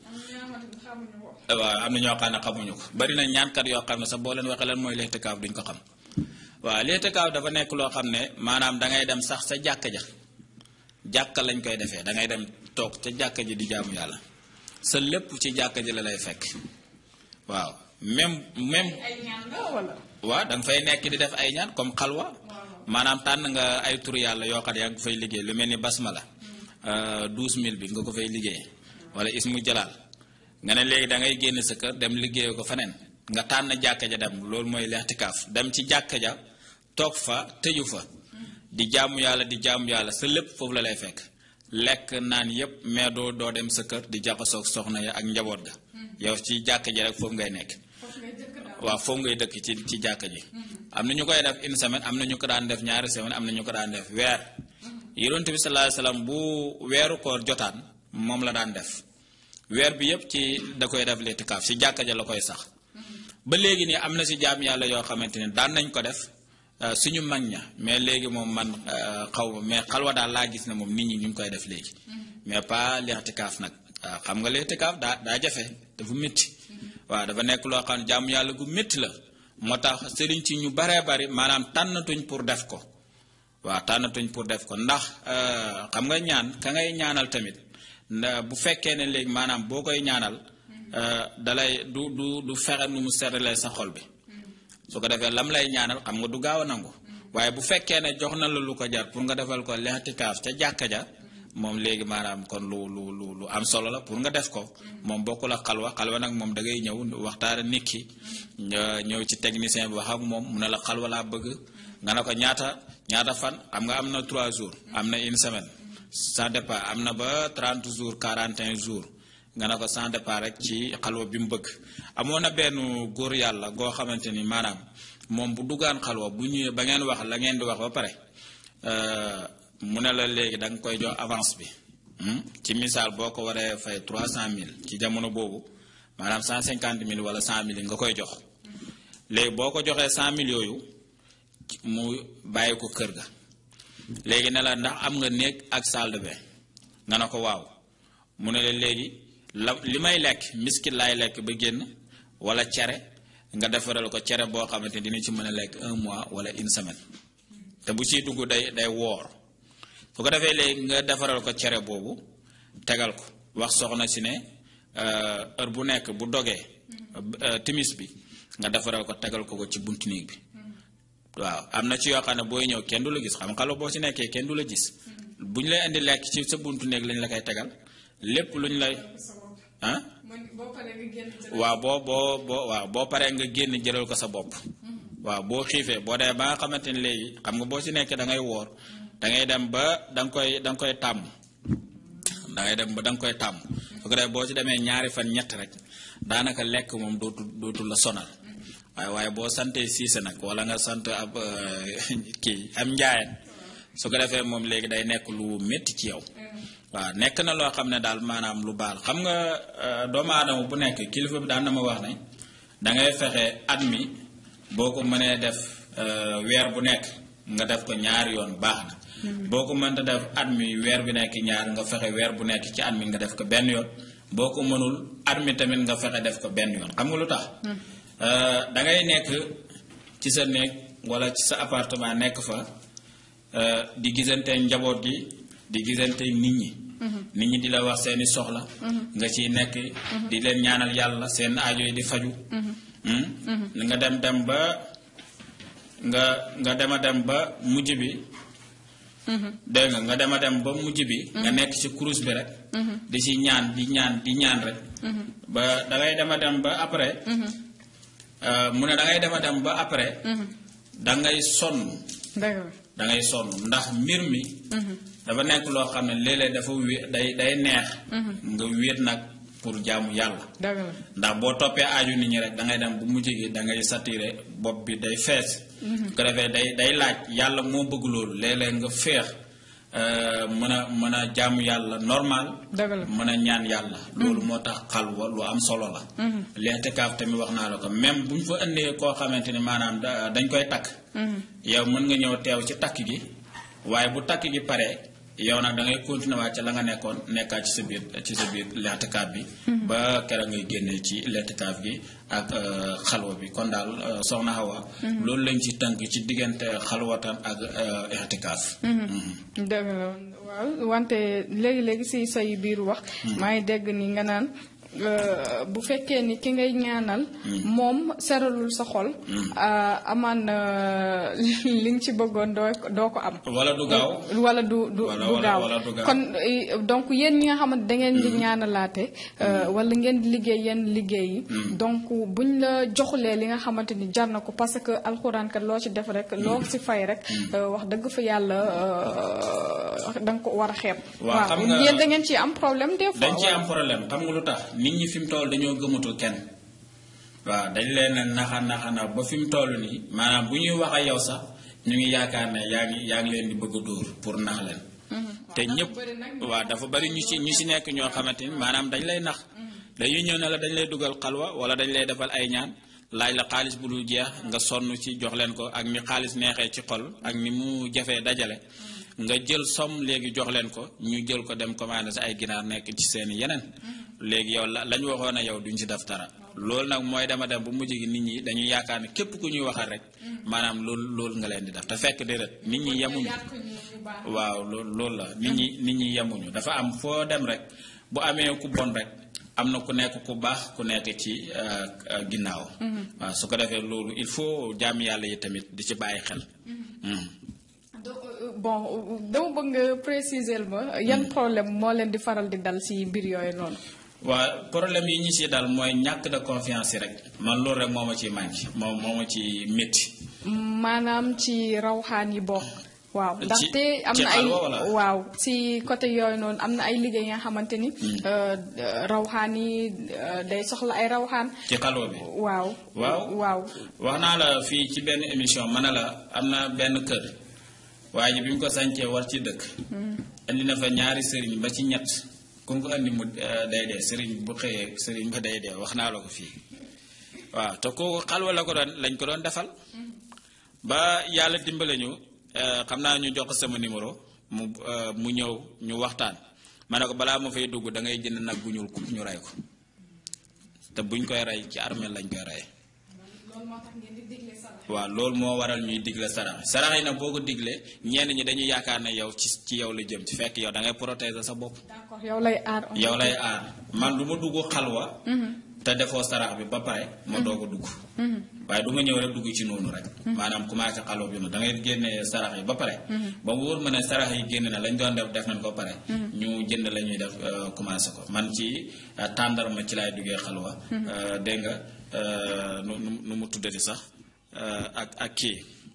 waaw am na ñoo xam ne xamuñu ko bari na ñaankat yoo xam ne sax boo leen waxee lan mooy lixtikaaf duñ ko xam waaw lixtikaaf dafa nekk loo xam ne maanaam dangay dem sax sa jàkka ja jàkka lañ koy defee dangay dem toog ca jàkka ji di jaamu yàlla sa lépp ci jàkka ji la lay fekk waaw même même waaw da nga fay nekk di def ay ñaan comme xalwa maanaam tànn nga ay tur yàlla yoo xam ne yaa ngi fay liggéey lu mel ni basmala douze mille bi nga ko fay liggéey wala ismu jalaal nga ne léegi da ngay génn sa kër dem liggéey ko feneen nga tànn jàkka ja dem loolu mooy lextikaaf dem ci jàkka ja toog fa tëju fa di jaamu yàlla di jaamu yàlla sa lépp foofu la lay fekk lekk naan yépp mais doo doo dem sa kër di jaxasoog soxna ya ak njaboot ga yow ci jàkka ji rek foofu ngay nekk waaw foofu ngay dëkk ci ci jàkka ji am na ñu koy def une semaine am na ñu ko daan def ñaari semaine am na ñu ko daan def weer yonent bi sallallahu alayhi wasallam bu weeru koor jotaan moom la daan def weer bi yépp ci da koy def litikaaf ci jàkka ja la koy sax ba léegi nii am na ci jaam yàlla yoo xamante ne daan nañ ko def suñu mag ña mais léegi moom man xaw ma mais xalwa daal laa gis ne moom nit ñi ñu ngi koy def léegi mais pas litikaaf nag waaw xam nga litikaaf daa daa jafe dafa métti waaw dafa nekk loo xam ne jaamu yàlla gu métti la moo tax sëriñ ci ñu baree bari maanaam tànnatuñ pour def ko waaw tànnatuñ pour def ko ndax xam nga ñaan ka ngay ñaanal tamit bu fekkee ne léegi maanaam boo koy ñaanal dalay du du du fexe nu mu seralee sa xol bi su ko defee lam lay ñaanal xam nga du gaaw a nangu waaye bu fekkee ne jox na la lu ko jar pour nga defal ko lextikaaf ca jàkka ja moom léegi maanaam kon lu lu lu lu am solo la pour nga def ko moom bokkul ak xalwa xalwa nag moom da ngay ñëw waxtaara nit ki ñëw ci technicien bi wax ak moom mu ne la xalwa laa bëgg nga ne ko ñaata ñaata fan xam nga am na 3 jours am na une semaine ça dépend am na ba 30 jours 41 jours nga ne ko sans départ rek ci xalwa bi mu bëgg amoon na benn góor yàlla goo xamante ni maanaam moom bu duggaan xalwa bu ñëwee ba ngeen wax la ngeen di wax ba pare mu ne la léegi da nga koy jox avance bi ci misaal boo ko waree fay 300000 ci jamono boobu maanaam 150000 wala 100000 nga koy jox léegi boo ko joxee 100000 yooyu mu bàyyi ko kër ga léegi ne la ndax am nga néeg ak salle de bain nga ne ko waaw mu ne la léegi la li may lekk miskit laay lekk ba génn wala cere nga defaral ko cere boo xamante ni dina ci mën a lekk un mois wala une semaine te bu ciy dugg day day woor su ko defee léegi nga defaral ko cere boobu tegal ko wax soxna si ne heure bu nekk bu dogee timis bi nga defaral ko tegal ko ko ci buntu néeg bi waaw am na ci yoo xam ne booy ñëw kenn du la gis xam xalo boo ci nekkee kenn du la gis bu ñu lay indi lekk ci sa buntu néeg lañ la koy tegal lépp lu ñu lay ah waaw boo boo boo waaw boo paree nga génn jëlal ko sa bopp waaw boo xiifee boo dee ba nga xamante ni léegi xam nga boo ci nekkee da ngay woor da ngay dem ba da nga koy da nga koy tàmm da ngay dem ba da nga koy tàmm su ko defee boo ci demee ñaari fan ñett rek daanaka lekk moom dootul dootul la sonal waaye waaye boo santee siise nag wala nga sant ab kii am njaayeen su ko defee moom léegi day nekk lu métti ci yow waaw nekk na loo xam ne daal maanaam lu baal xam nga doomu aadama bu nekk kilifa bi daan na ma wax ne da ngay fexe at mi boo ko mënee def weer bu nekk nga def ko ñaari yoon baax na boo ko mënta def at mi weer bi nekk ñaar nga fexe weer bu nekk ci at mi nga def ko benn yoon boo ko mënul at mi tamit nga fexe def ko benn yoon xam nga lu tax da ngay nekk ci sa néeg wala ci sa appartement nekk fa di gisante njaboot gi di gisante nit ñi nit ñi di la wax seeni soxla nga ciy nekk di leen ñaanal yàlla seen aajo yi di faju nga dem dem ba nga nga dema dem ba mujj bi dégg nga nga dema dem ba mujj bi nga nekk ci kurus bi rek di ci ñaan di ñaan di ñaan rek ba dangay dema dem ba après mu ne dangay dema dem ba après dangay sonn dangay sonn ndax mbir mi dafa nekk loo xam ne léeg-léeg dafa wé day day neex nga wéet nag pour jaamu yàlla ndax boo toppee aaju nit ñi rek da ngay dem bu mujj gi da ngay saturé bopp bi day fees ko defee day day laaj yàlla moo bëgg loolu léeg-léeg nga féex mën a mën a jaamu yàlla normal mën a ñaan yàlla loolu moo tax xalwa lu am solo la l'intikaaf tamit wax naa la ko même bu ñu fa indee koo xamante ni maanaam dañ koy takk yow mën nga ñëw teew ci takk gi waaye bu takk gi paree yow nag da ngay continuer waat ci la nga nekkoon nekkaat ci sa biir ci sa biir l'intikaaf bi ba kera ngay génnee ci l'intikaaf gi ak xalwa bi kon daal soxna Awa loolu lañ ci tënk ci diggante xalwatan ak i'tikaaf dëgg la waaw wante léegi-léegi si say biir wax maa ngi dégg ni nga naan bu fekkee ni ki ngay ñaanal moom seralul sa xol amaan li nga ci bëggoon doo doo ko am wala du gaaw wala du du du gaaw kon donc yéen ñi nga xamante da ngeen di ñaanalaate wala ngeen di liggéey yenn liggéey yi donc buñ la joxulee li nga xamante ni jar na ko parce que alxuraan kat loo ci def rek loo ci fay rek wax dëgg fa yàlla da nga ko war a xeeb waaw yéen da ngeen ci am problème des fois dañ ci am problème xam nga lu tax nit ñi fi mu toll dañoo gëmatul kenn waaw dañ leen a naxa naxa na ba fi mu toll nii maanaam bu ñuy wax ak yow sax ñu ngi yaakaar ne yaa ngi yaa ngi leen di bëgg a dóor pour nax leen te ñëpp waaw dafa bari ñu ci ñu ci nekk ñoo xamante ni maanaam dañ lay nax dañuy ñëw ne la dañ lay dugal xalwa wala dañ lay defal ay ñaan laaj la xaalis bu dul jeex nga sonn ci jox leen ko ak ni xaalis neexee ci xol ak ni mu jafee dajale nga jël somme léegi jox leen ko ñu jël ko dem commandé sa ay ginaar nekk ci seen yeneen léegi yow la lañ waxoon a yow duñ ci def dara loolu nag mooy dama dem bu mujj gi nit ñi dañuy yaakaar ne képp ku ñuy waxal rek maanaam loolu loolu nga leen di def te fekk déedéet nit ñi yemuñu waaw loolu loolu la nit ñi nit ñi yemuñu dafa am foo dem rek bu amee ku bon rek am na ku nekk ku baax ku nekk ci ginnaaw waaw su ko defee loolu il faut jaam yàlla yi tamit di ci bàyyi xel bon dama bëgg nga préciser ma yan problème moo leen di faral di dal ci mbir yooyu noonu waaw problème yi ñu ci dal mooy ñàkk de confiance yi rek man loolu rek moo ma ciy manqué moom moo ma ci métti maanaam ci rawxaan yi bokk waaw Ci- ndaxte am ci na ay xalwa wala? waaw si côté yooyu noonu am na ay liggéey nga xamante ni euh, rawxaan yi euh, day soxla ay rawxaan ci xalwa bi waaw Waaw. waaw wax naa la fii ci benn émission ma ne la am na benn kër waaye ji bi mu ko sancee war ci dëkk indi na fa ñaari sëriñ ba ci ñett ku mu ko indi mu eh, day dee sëriñ bu xëyee sëriñ ba day dee wax naa la ko fii waaw te kooku xalwa la ko doon lañ ko doon defal ba yàlla dimbale ñu eh, xam naa ñu jox ko sama numéro mu eh, mu ñëw ñu waxtaan ma ne ko balaa ma fay dugg da ngay jënd nag bu ñuul kub ñu rey ko te buñ koy rey ci armeel lañ koy rey waaw loolu moo waral ñuy digle sarax sarax yi nag boo ko diglee ñenn ñi dañuy yaakaar ne yow ci ci yow la jëm ci fekk yow da ngay protéger sa bopp d'accord yow lay aar yow lay aar man du ma dugg xalwa te defoo sarax bi ba pare ma doog a dugg waaye du ma ñëw rek dugg ci noonu rek maanaam commencé xalwa bi noonu da ngay génne sarax yi ba pare ba mu wóor ma ne sarax yi génn na lañ doon def def nañ ko pare ñu jënd la ñuy def euh, commencé ko man ci euh, tàndarma ci laay duggee xalwa euh, dégg nga euh, nu nu nu mu tuddati sax euh, ak ak kii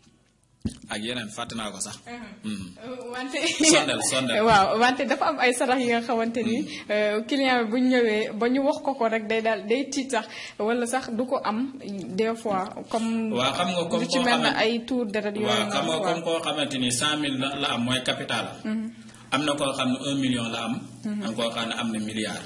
ak yeneen fàtte naa ko sax Mhm. wante Sondel, sondel. waaw wante dafa am ay sarax yi nga xamante ni euh, client bi bu ñu ñëwee ba ñu wax ko ko rek day daal day tiit sax wala sax du ko am des fois comme waaw xam nga comme lu ci koo mel ne xamante- ay tour deret yooyu waaw xam nga noonu, comme koo xamante ni cent mille la la am mooy capital am na koo xam ne un million la am am koo xam ne am na milliard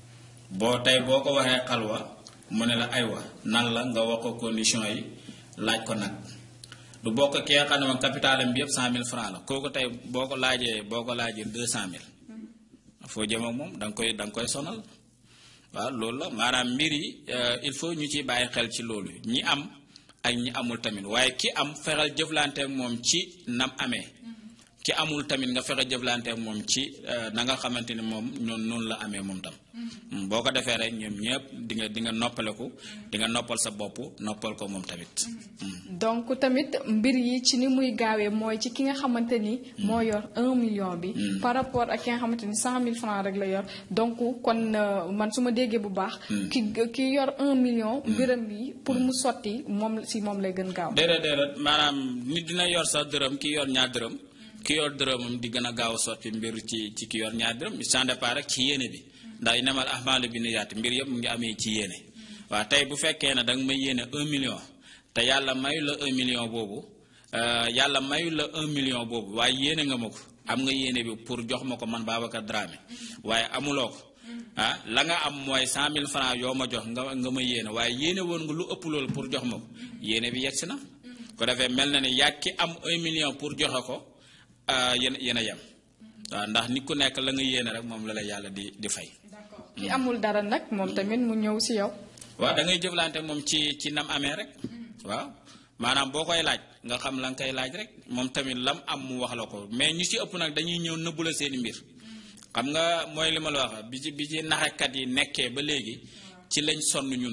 boo tey boo ko waxee xalwa mu ne la aywa nan la nga wax ko condition yi laaj ko nag du bokk ki nga xam ne moom capital am bi yëpp cent mille francs la kooku tey boo ko laajee boo ko laajee deux cent mille foo jëm ak moom da nga koy da nga koy sonal waaw loolu la maanaam mbir yi euh, il faut ñu ciy bàyyi xel ci loolu ñi am ak ñi amul tamit waaye ki am fexeel jëflante ak moom ci nam amee ki amul tamit nga fexe jëflante ak moom ci euh, na nga xamante ni moom noonu noonu la amee moom tam Mm, boo ko defee rek ñoom ñëpp di nga di nga noppaleku di nga noppal sa bopp noppal ko moom tamit Mm. donc tamit mbir yi ci ni muy gaawee mooy ci ki nga xamante ni moo yor un million bi par rapport ak ki nga xamante ni cent mille francs rek la yor donc kon euh, man su ma déggee bu baax ki ki yor un million mbiram bi pour mu sotti moom si moom lay gën gaaw déedéet déedéet maanaam nit dina yor sa dërëm ki yor ñaar dërëm ki yor dërëmam di gën a gaaw a sotti mbir ci ci ki yor ñaar dërëm sans départ rek ci yéene bi ndax inamal ahmaalu bi niyaati mbir yëpp mu ngi amee ci yéene waaw tey bu fekkee ne danga may yéene un million te yàlla mayu la un million boobu euh, yàlla mayu la un million boobu waaye yéene nga ma ko am nga yéene bi pour jox ma ko man Babacar Dramé waaye amuloo ko ah la nga am mooy cent mille francs yoo ma jox nga nga ma yéene waaye yéene woon nga lu ëpp loolu pour jox ma ko yéene bi yegsi na ko defee mel na ne yàgg ki am un million pour joxe ko ah, yéen yéen a yem waaw ndax nit ku nekk la nga yéene rek moom la la yàlla di di fay. ki amul dara nag moom tamit mu ñëw si yow waaw da ngay jëflante moom ci ci nam amee rek waaw maanaam boo koy laaj nga xam la nga koy laaj rek moom tamit lam am mu wax la ko mais ñu ci ëpp nag dañuy ñëw nëbbu la seeni mbir xam nga mooy li ma la wax bi ci bi ci naxekat yi nekkee ba léegi ci lañ sonn ñun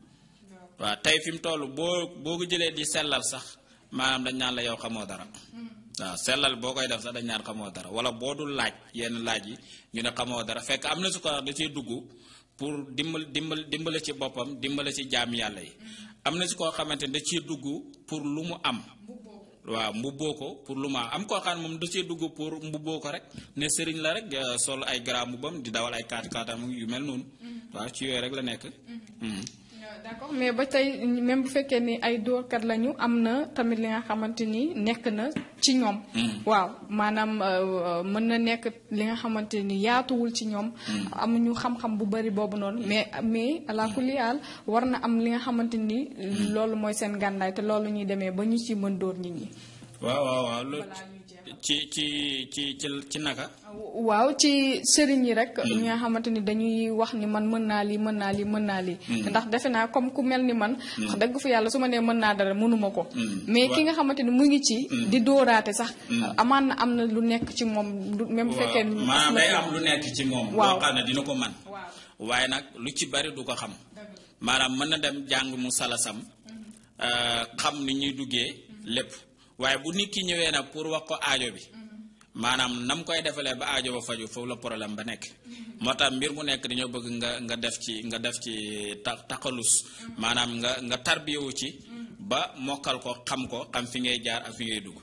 waaw tey fi mu toll boo boo ko jëlee di sellal sax maanaam dañ naan la yow xamoo dara waaw sellal boo koy def sax dañ naan xamoo dara wala boo dul laaj yenn laaj yi ñu ne xamoo dara fekk am na su ko da ciy dugg pour dimbal dimbal dimbale ci boppam dimbale ci jaam yàlla yi am na si koo xamante ne da ciy dugg pour lu mu am waaw mbubboo ko pour lu mu am am koo xam ne moom da ciy dugg pour mbubboo ko rek ne sëriñ la rek eh, sol ay grand mbubbam di dawal ay kaat kaatam yu mel noonu waaw ci yooyu rek la nekk Mhm. d'accord mais ba tey même bu fekkee ni ay dóorkat lañu am na tamit li nga xamante ni nekk na ci ñoom. waaw maanaam euh, mën na nekk li nga xamante ni yaatuwul ci ñoom. amuñu xam-xam bu bari boobu noonu mais mais ala kulli haal war na am li nga xamante ni. loolu mooy seen gànnaay te loolu ñuy demee ba ñu ci mën dóor nit ñi. waaw waaw waaw loolu ci ci ci ci ci naka waaw ci sëriñ yi rek. ñi nga xamante ni dañuy wax ni man mën naa lii mën naa lii mën naa lii. ndax defe naa comme ku mel ni man. wax dëgg fa yàlla su ma nee mën naa dara mënuma ko. mais ki nga xamante ni mu ngi ci. di dóoraate sax. amaan na am na lu nekk ci moom lu même bu fekkee ni. maanaam day am lu nekk ci moom Waaw. loo xam ne dina ko man waaw waaye nag lu ci bari du ko xam maanaam mën na dem jàng mu salasam euh, xam ni ñuy duggee lépp waaye bu nit ki ñëwee nag pour wax ko aajo bi maanaam nam koy defalee ba aajo ba faju foofu la problème ba nekk moo tax mbir mu nekk dañoo bëgg nga nga def ci nga def ci ta taqalus maanaam nga nga tarbiyewu ci ba mokkal ko xam ko xam fi ngay jaar ak fi ngay dugg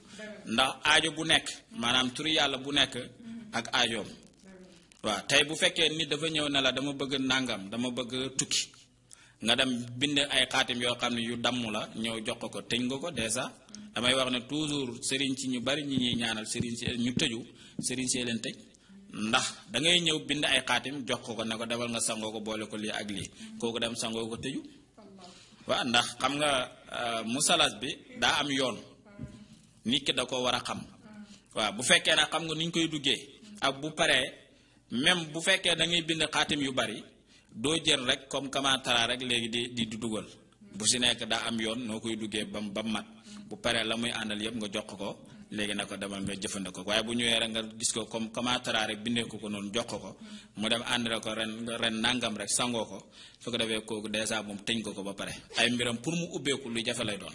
ndax aajo bu nekk maanaam turu yàlla bu nekk ak aajoom waaw tey bu fekkee nit dafa ñëw ne la dama bëgg nàngam dama bëgg tukki nga dem bind ay xaatim yoo xam ne yu damm la ñëw jox ko ko tëj nga ko dèjà damay wax ne toujours sëriñ si ñu bari ñi ñuy ñaanal sëriñ si ñu tëju sëriñ see leen tëj ndax da ngay ñëw bind ay xaatim jox ko ko ne ko demal nga sangoo ko boole ko lii ak lii kooku dem sangoo ko tëju waaw ndax xam nga musalas bi daa am yoon nit ki da ko war a xam waaw bu fekkee ne xam nga ni ñu koy duggee ak bu paree même bu fekkee da ngay bind xaatim yu bari doo jël rek comme kamantara rek léegi di di dugal bu si nekk daa am yoon noo koy duggee ba ba mat bu paree la muy àndal yëpp nga jox ko léegi na ko demal nga jëfandikoo waaye bu ñëwee rek nga gis ko comme kamantara rek bindee ko ko noonu jox ko mu dem àndale ko ren ren nangam rek sangoo ko su ko defee kooku dèjà moom tëñ ko ko ba pare ay mbiram pour mu ubbeeku lu jafe lay doon.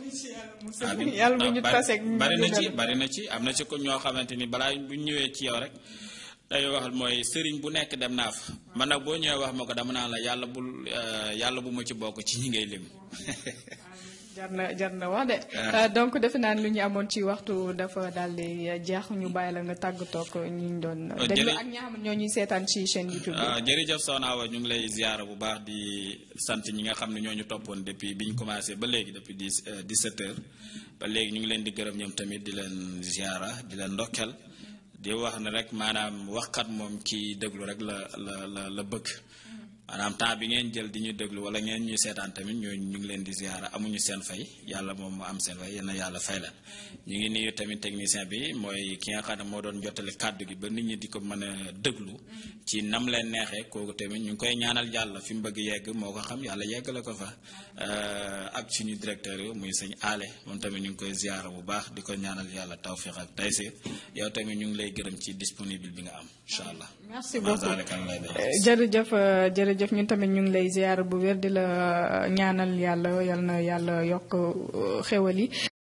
yàlla bu ñu taseeg bari na ci bari na ci am na ci ko ñoo xamante ni balaa bu ñëwee ci yow rek. day wax mooy sëriñ bu nekk dem naa fa man nag boo ñëwee wax ma ko dama naan la yàlla bul yàlla bu ma ci bokk ci ñi ngay lim. jar na jar na wax de. donc defe naa lu ñu amoon ci waxtu dafa daal di jeex ñu bàyyi la nga tàggatoo ak ñi ñu doon. déglu ak ñi xam ñoo ñuy seetaan ci chaîne YouTube bi. jërëjëf Soxna Awa ñu ngi lay ziara bu baax di sant ñi nga xam ne ñoo ñu toppoon depuis bi ñu commencé ba léegi depuis dix dix-sept heures ba léegi ñu ngi leen di gërëm ñoom tamit di leen ziara di leen ndokkel. di wax ne rek maanaam waxkat moom kii déglu rek la la la la bëgg maanaam temps bi ngeen jël di ñu déglu wala ngeen ñuy seetaan tamit ñoo ñu ngi leen di ziara amuñu seen fay yàlla moom moo am seen fay yéen yàlla fay leen ñu ngi nuyu tamit technicien bi mooy ki nga xam ne moo doon jottali kàddu gi ba nit ñi di ko mën a déglu ci nam leen neexee kooku tamit ñu ngi koy ñaanal yàlla fi mu bëgg yegg moo ko xam yàlla yeggale ko fa ak suñu directeur yi muy sëñ aale moom tamit ñu ngi koy ziara bu baax di ko ñaanal yàlla tawfiq ak taysir yow tamit ñu ngi lay gërëm ci disponible bi nga am incha allah. merci beaucoup jërëjëf jërëjëf ñun tamit ñu ngi lay ziar bu wér di la ñaanal yàlla yal na yàlla yokk xéwal yi